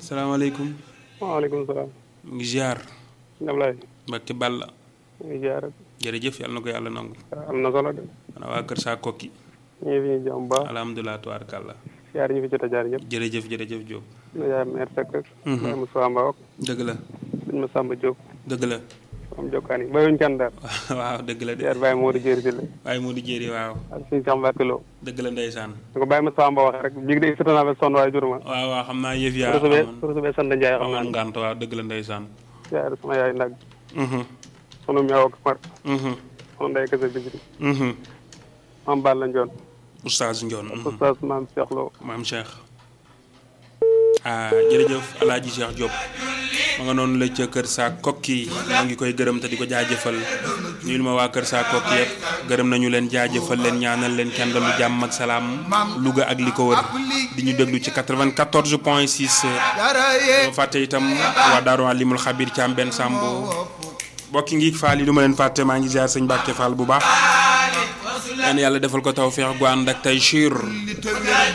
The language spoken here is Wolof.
salaamaaleykum waaleykum salaam. mu ngi ziar Ablaye. Mbacke Balla ñu ngi ziar. jërëjëf yàlla na ko yàlla nangu am na solo de. ana waa kër saa kokki ñu ngi fi ñu jàmm bu baax. alhamdulilah tubaarkàlla ziar ñu fi jot a jaar ñëpp. jërëjëf jërëjëf Diop na yaay meer Seck. Mhm. Baye Moussa Mbaw ak dëgg la sëñ Massamba Diop. dëgg la am jokkaan yi bayuñ kenn daal. waaw dëgg la de ziar Baye Modou Diéry si la. waaye moo di jéeri waaw ak suñu Cheikh Mbacke Lo. dëgg la ndeysaan da ko Baye Moussa Mbaw waxee rek bii de sëtana ba sonn waaye juruma. waaw waaw xam naa yëf yaa pour subee amoon pour subee sant Ndiaye xam naa amoon ne. ngànt waaw dëgg la ndeysaan ziar sama yaay nag. mhm sunu meew ak mar. mhm sunu ndey kese bisiri. mhm maam Balla Ndione. oustaz Ndione mhm. oustaz maam Cheikh Lo. maam Cheikh ah jërëjëf alaaji Cheikh Diop ma nga noonu la ca kër saa kokki maa ngi koy gërëm te di ko jaajëfal nuyul ma waa kër saa kokki yëpp gërëm nañu leen jaajëfal leen ñaanal leen kenn dalu jàmm ak salaam Louga ak li ko wër di ñu déglu ci 94 point 6 ma fàtte itam waa Daaru Alimul Xabir ci am benn sàmb bokki ngi faal yi du ma leen fàtte maa ngi ziar sëñ Mbàkke Fall bu baax ñaan yàlla defal ko tawfeex gu ànd ak tey